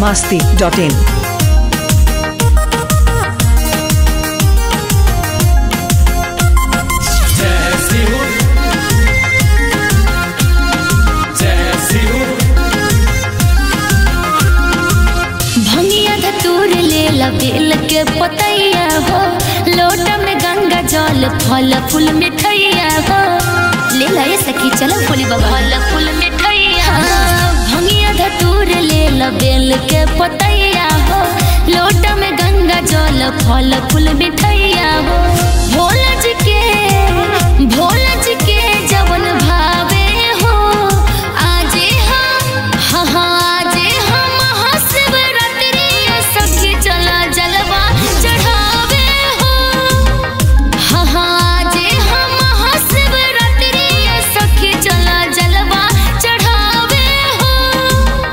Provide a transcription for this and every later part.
masti.in. जैसी हूँ जैसी हूँ भंगिया धतूर ले ला बेल के पतैया हो लोटा में गंगा जल फल फूल मिठैया हो ले ला ये सखी चलो फूली बाबा फल फूल मिठैया भंगिया धतूर ले ला बेल के पतैया हो लोटा में गंगा जल फल फूल मिठैया हो भोला जी के भोला जी के जवन भावे हो आजे हम हाँ हाँ आजे हम महाशिवरात्रि सखी चला जलवा चढ़ावे हो हाँ हाँ आजे हम महाशिवरात्रि सखी चला जलवा चढ़ावे हो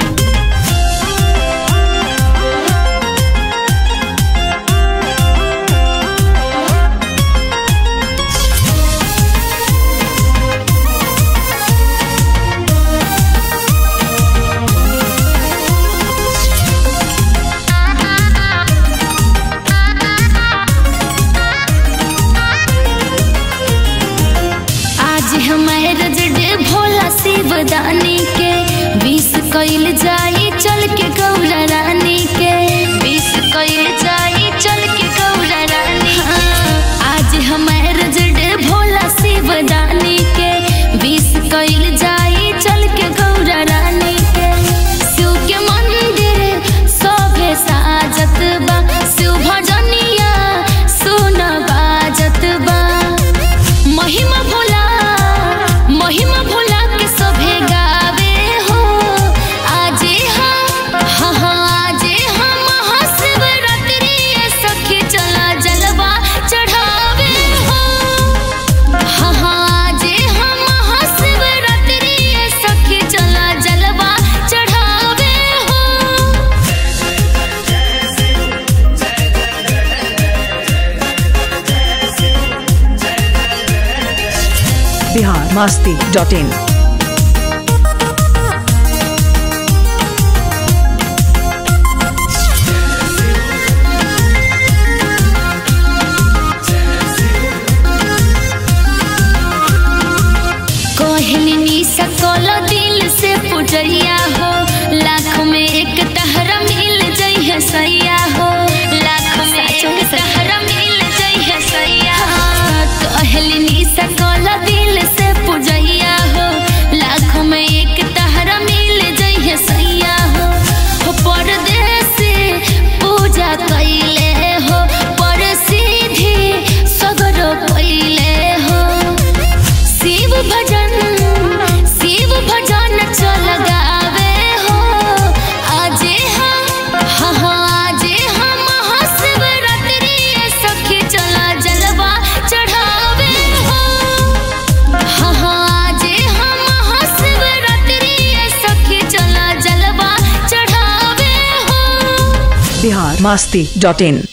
आज हमारे रजडे भोला शिवदानी के विष कइल जाई चल के गौरा रानी के विष कइल जाई चल के गौरा रानी हाँ, आज हमारे रजडे भोला शिवदानी के विष कइल जाई चल के गौरा रानी के शिव के मंदिर सभे साजत बा शिव भजनिया सुन बाजत बा महिमा भोला महिमा भोला के सभे गावे हो आजे हम हाँ हाँ आजे हम महाशिवरात्रि सखी चला जलवा चढ़ावे हो हाँ हाँ आजे हम महाशिवरात्रि सखी चला जलवा चढ़ावे हो Bihar masti.in. कहलिनी सकल दिल से पुजैया हो लाख में एक तहरा मिल जइहे सैया हो लाख में एक तहरा मिल जइहे सैया हाँ, कहलिनी सकल दिल से पुजैया हो लाख में एक तहरा मिल जइहे सैया हो हो परदेसी पूजा कैले हो पर सीधी सगरो कैले हो शिव भजन शिव भजन चल गावे हो आजे हम हाँ हाँ आजे हम महाशिवरात्रि सखी चला जलवा चढ़ावे हो हाँ हाँ आजे हम महाशिवरात्रि सखी चला जलवा चढ़ावे हो Bihar masti.in.